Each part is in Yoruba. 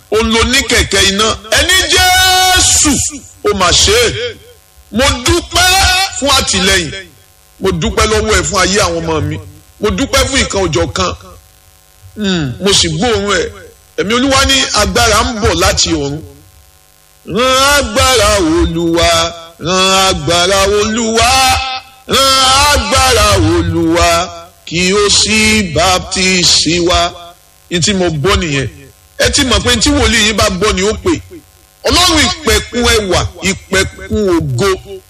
òun ló ní kẹ̀kẹ́ iná ẹni jésù ó mà ṣe é mo dúpẹ́ fún àtìlẹ́yìn mo dúpẹ́ lọ́wọ́ ẹ̀ fún ayé àwọn ọmọ mi mo dúpẹ́ fún ìkan òjọ̀ kan mo sì gbóòórùn ẹ̀ ẹ̀mí olúwa ní agbára ń bọ̀ láti ọ̀run rán agbára olúwa rán agbára olúwa rán agbára olúwa kí ó sì baptisi wa ní tí mo gbọ́ nìyẹn ẹ ti mọ̀ pé tí wòlíì yín bá gbọ́ ni ó pè ọlọ́run ìpẹ̀kun ẹwà ìpẹ̀kun ògo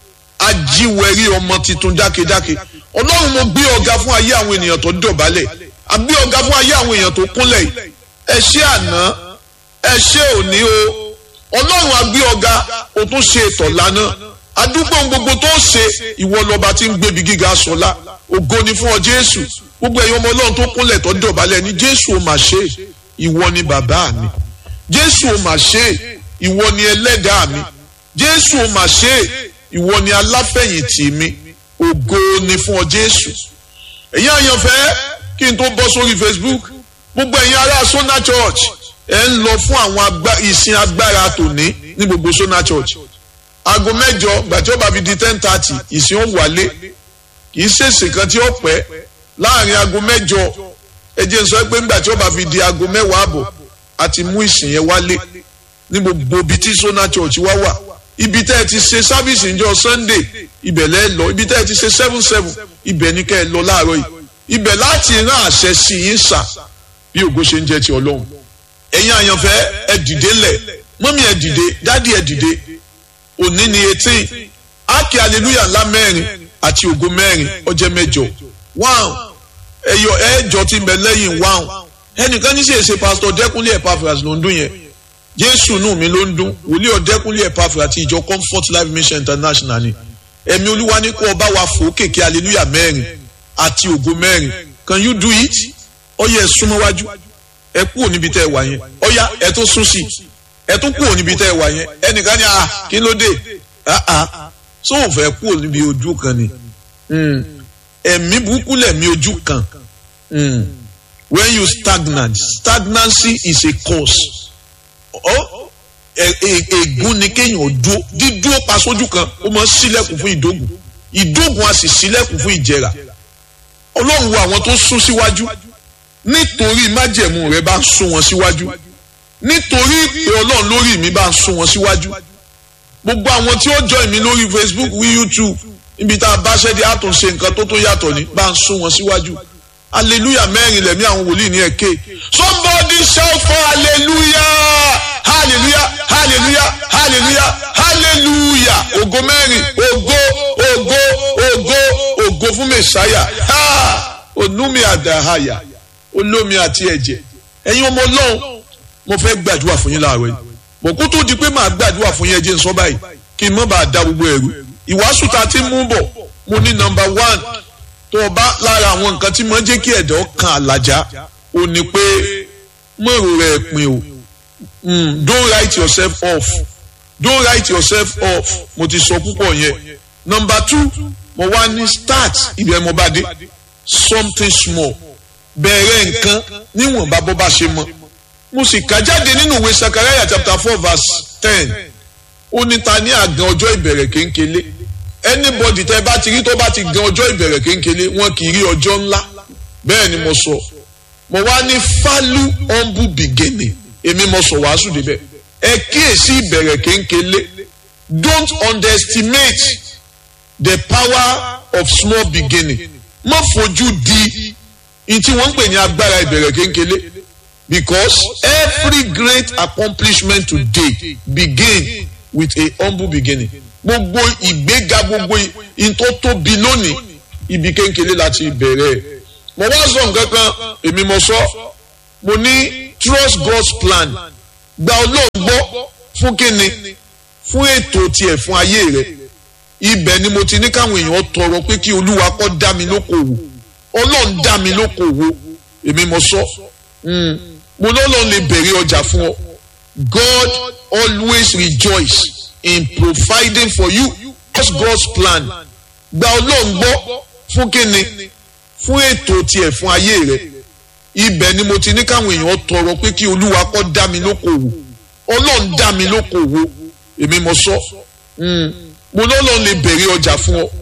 ajíwẹ̀rí ọmọ tuntun dákedáke ọlọ́run mo gbé ọ̀gá fún ayé àwọn ènìyàn tó dọ̀bálẹ̀ àgbé ọ̀gá fún ayé àwọn èèyàn tó kúnlẹ̀ yìí ẹ ṣé àná ẹ ṣé òní o ọlọ́run àgbé ọ̀gá o tún ṣe ètò lánàá àdúgbò gbogbo tó ṣe ìwọ lọba tí ń gbébi gíga sọlá ògo ni fún ọ jésù gbogbo ẹ̀yin ọmọ ọlọ́run tó kúnlẹ̀ tó dọ̀bálẹ̀ ní jésù ò mà ṣe ìwọ ni bàbá mi jésù ò mà ṣe ìwọ ni ẹlẹ́dàá mi jésù ò mà ṣe ìwọ ni aláfẹ̀yìntì mi ògo ni fún ọ jésù ẹ̀yin àyànfẹ́ kí n tó bọ́ sórí facebook gbogbo ẹ̀yin ará sona church ẹ̀ ń lọ fún àwọn ìsìn agbára tòní ní gbogbo sona church aago mẹ́jọ gbàtí ó bá fi di ten thirty ìsìn ó wálé kì í ṣèṣì kan tí ó pẹ́ láàrin aago mẹ́jọ ẹ jẹ́ n sọ pé ńgbà tí ó bá fi di aago mẹ́wàá àbọ̀ àti mú ìsìn yẹn wálé ní gbogbo ibi tí sona church wá wà ibi tẹ́ ẹ ti ṣe sábìsì ńjọ́ sunday ibẹ̀ lẹ́ lọ ibi tẹ́ ẹ ti ṣe seven seven ibẹ̀ ní kẹ́ ẹ lọ láàárọ̀ yìí ibẹ̀ láti rán àṣẹ sí yín sà bí ògo ṣe ń jẹ́ ti ọlọ́run ẹ̀yin àyànfẹ́ ẹ dìde lẹ̀ mọ́mí ẹ dìde dádì ẹ dìde òní ni eighteen ákè hallelujah ńlá mẹ́rin àti ògo mẹ́rin ọjẹ́ mẹ́jọ wáhùn ẹ̀yọ ẹ̀ẹ́jọ ti ń bẹ lẹ́yìn wáhùn ẹnìkan ní sèse pásítọ̀ dẹ́kunlé Epaphras ló ń dún yẹn jésù nù mí ló ń dún wòlíì ọ̀dẹ́kunlé Epaphras àti ìjọ comfort life mission international ni ẹ̀mí olúwa ní kó ọba wa fò kéèké hallelujah mẹ́rin àti ògo mẹ́rin can you do it ọyẹ ẹ súnmọ́ wájú ẹ kúrò níbi tẹ́ ẹ wà yẹn ọyá ẹ tó sún sí ẹ tó kúrò níbi tẹ́ ẹ wà yẹn ẹnìkan ní ah kí ló dé ah ah so ò fẹ́ kúrò níbi ojú kan ni ẹ̀mí burúkú lẹ̀mí ojú kan when you stagnant stagnancy is a cause ègún ni kéèyàn dúó dídúó pa sójú kan ó máa ń ṣílẹ̀kùn fún ìdógùn ìdógùn a sì ṣílẹ̀kùn fún ìjẹrà ọlọ́run wo àwọn tó sún síwájú nítorí májẹ̀mú rẹ bá ń sún wọn síwájú nítorí ìpè ọlọ́run lórí mi bá ń sún wọn síwájú gbogbo àwọn tí ó join mi lórí facebook wí youtube níbi tá a bá ṣẹ́dí àtúnṣe nǹkan tó tó yàtọ̀ ní bá ń sún wọn síwájú hallelujah mẹ́rin lẹ̀mí àwọn wòlíì ní ẹ̀kẹ́ somebody shout for hallelujah hallelujah hallelujah hallelujah hallelujah ògo mẹ́rin ògo ògo ògo ògo fún mẹ́sáyà ha onúmi àdáhàyà olómi àti ẹ̀jẹ̀ ẹ̀yin ọmọ ọlọ́run mo fẹ́ gbàdúrà fún yín láàárọ̀ yìí bọ̀ kó tó di pé màá gbàdúrà fún yín ẹ jẹ́ n sọ báyìí kí n má bàa da gbogbo ẹ̀rú ìwàásù ta ti mú bọ̀ mo ní nọ́mbà one tó o bá lára àwọn nǹkan tí mo ń jẹ́ kí ẹ̀dọ́ kan àlàjá o ní pé mọ̀rọ̀ rẹ̀ pin o don't write yourself off don't write yourself off mo ti sọ púpọ̀ yẹn nọ́mbà two mo wá ní start ibẹ̀ mo bá dé something small bẹ̀rẹ̀ nǹkan níwọ̀nba bó bá ṣe mọ́ mo sì kà jáde nínú ìwé sakaraya chapter four verse ten ó ní ta ní àgàn ọjọ́ ìbẹ̀rẹ̀ kéńkélé anybody tẹ́ bá ti rí tó bá ti gan ọjọ́ ìbẹ̀rẹ̀ kéńkélé wọn kì í rí ọjọ́ ńlá bẹ́ẹ̀ ni mo sọ mo wá ní falu humble beginning èmi mo sọ wàásù débẹ̀ ẹ kíyèsí ìbẹ̀rẹ̀ kéńkélé don't underestimate the power of small beginning má fojú di ntí wọ́n ń pè ní agbára ìbẹ̀rẹ̀ kéńkélé because every great accomplishment today begin with a humble beginning gbogbo ìgbéga gbogbo ìtò tóbi lónìí ibi kéńkélé láti bẹ̀rẹ̀ mo wá sọ nǹkan kan èmi mo sọ mo ní trust God's plan gba Ọlọ́run gbọ́ fún kíni fún ètò tiẹ̀ fún ayé rẹ̀ ibẹ̀ ni mo ti ní káwọn èèyàn tọrọ pé kí Olúwa kó dá mi lókòwò Ọlọ́run dá mi lókòwò èmi mo sọ mo lọ́lọ́run lè bẹ̀rẹ̀ ọjà fún ọ God always rejoice in providing for you that's God's plan gba Ọlọ́run gbọ́ fún kíni fún ètò tiẹ̀ fún ayé rẹ̀ ibẹ̀ ni mo ti ní káwọn èèyàn tọrọ pé kí Olúwa kó dá mi lókòwò ọlọ́run dá mi lókòwò èmi mo sọ mo lọ́lọ́run lè bẹ̀rẹ̀ ọjà fún ọ